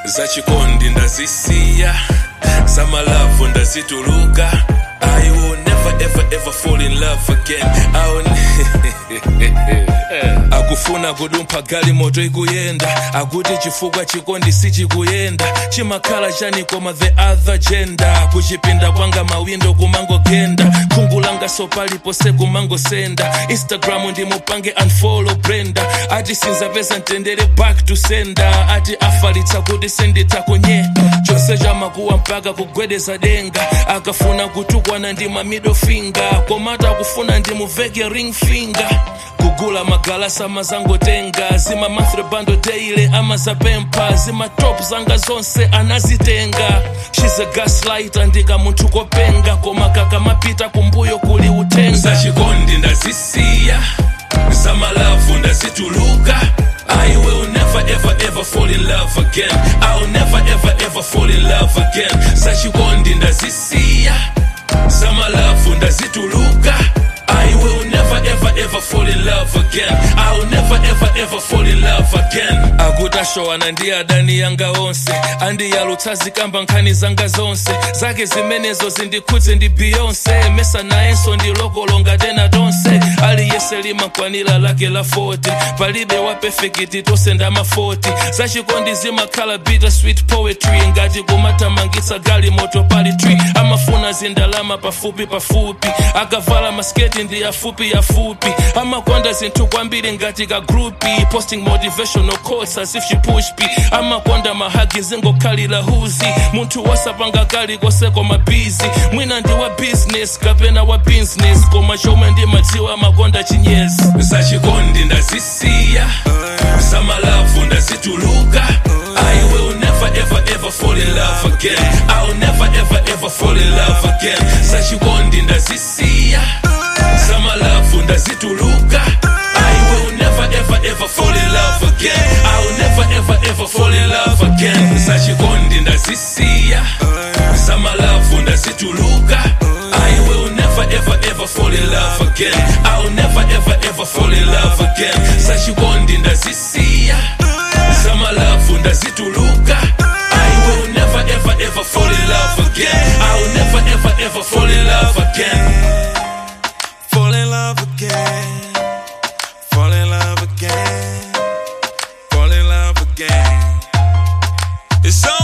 zachikondi ndazisiya zamalavu ndazituluka I will never ever ever fall in love again I will akufuna kudumpha gali moto ikuyenda akuti chifukwa chikondi sichikuyenda chimakhala chani koma the other gender kuchipinda kwanga mawindo kumangogenda khungu langa sopalipose kumangosenda instagram ndimupange unfollow brenda ati sinzapeza mtendere back to sender ati afalitsa kuti senditakonye chose chamakuwa mpaka kugwedeza denga akafuna kutukwana ndi ma middle finger komata akufuna ndimuveke ring finger kugula magalasa mazangotenga zima mathrebando daily ama zapempa zima top zanga zonse anazitenga she's a gaslight andika munthu kopenga koma kakamapita kumbuyo kuli utenga zachikondi ndazisiya zamalavu ndazituluka I will never ever ever fall in love again I will never ever ever fall in love again zachikondi ndazisiya zamalavu ndazituluka I will never ever ever fall in love again I will never ever ever fall in love again akutashowana ndi adani yanga onse andiyalutsa zikamba nkhani zanga zonse zake zimenezo zindikhudze ndi beyonce mesa nayenso ndilokolonga tena tonse aliyese limakwanira lake la 40 palibe wa perfect tonse ndama 40 zachikondi zimakhala bitter sweet poetry ngati kumatamangitsa gali moto pali tree amafuna zindalama pafupi pafupi akavala masketi ndi yafupi yafupi amakonda zinthu kwambiri ngati ka grupi posting motivational quotes as if she push p amakonda mahagi zingokhalira huzi munthu wasapanga kali kose koma busy mwina ndi wa business kapena wa business koma chomwe ndimadziwa amakonda chinyezi zachikondi ndazisiya zamalavu ndazituluka I will never ever ever fall in love again I will never ever ever fall in love again zachikondi ndazisiya zamalavu ndazituluka I will never ever ever fall in love again I will never ever ever fall in love again zachikondi ndazisiya zamalavu ndazituluka I will never ever ever fall in love again I will never ever ever fall in love again zachikondi ndazisiya zamalavu ndazituluka I will never ever ever fall in love again I will never ever ever fall in love again Fall in love again. Fall in love again. Fall in love again. It's